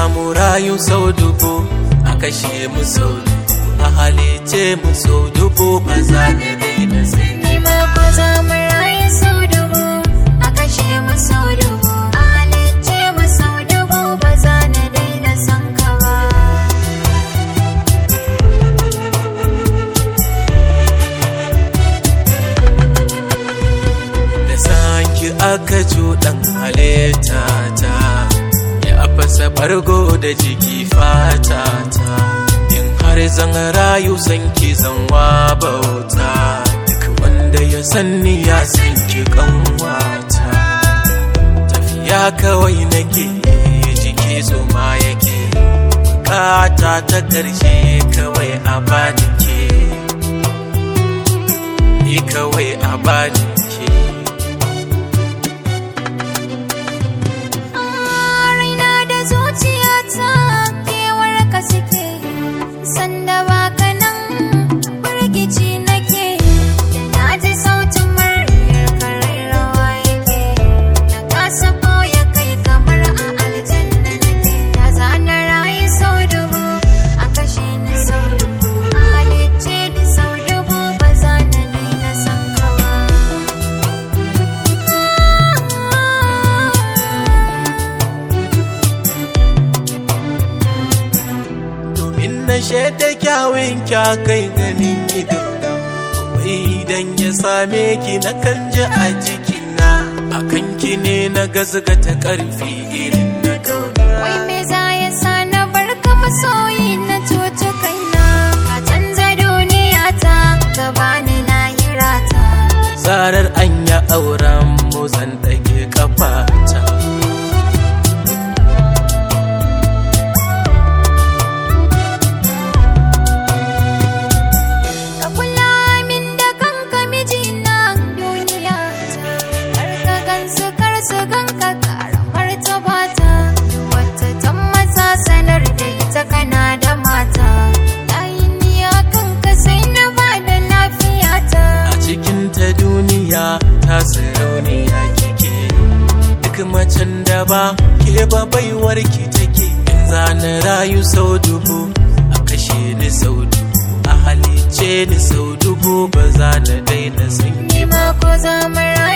mu rayu sau dubu a kashe mu sau dubu a halice mu sau dubu ba za na daina sai Ni ma ko za mu rayu sau dubu a kashe mu sau dubu a halicce mu sau dubu ba za na daina son ka ba. da sanki aka cuɗan halitta ta ya fasa bargo da jiki fata ta in har zan rayu sanki zanwa bauta duk wanda ya sanni ya sanki kanwata tafiya kawai nake jiki zuma yake bukata ta ƙarshe kawai a bani ke ni kawai a bani ke raina da zuciyata kewar ka suke sanda baka nan firgici nake da na ji sautin muryar karai rawa yake na kasa ya kai kamar a aljanna nake da zana rayu sau dubu a kashe ni sau dubu a halicce ni sau dubu ba za na daina son ka ba domin na shaida kyawun kya kai ganin ido wai idan ya same ki na kan ji a jikina akan ki ne na gazgata karfi irin na kauna Wai me za ya sa na bar ka masoyi na cuci kaina Ka canza duniya ta ka bani lahira ta zarar an ya auren mu zan ɗage kafata Ka kula min da kanka mijina duniya ta Kar ka gansu kar su ganka karamar ta bata Wata ta maza sanar da ita kana da mata Layin niya kanka sai na ba da lafiya ta a cikin ta duniya ta sarauniya kike duk macen da ba ke ba baiwar ki take in zana rayu sau dubu a kashe ni sau dubu a halice ni sau dubu ba za na daina san ki Ni ma ko za mu rayu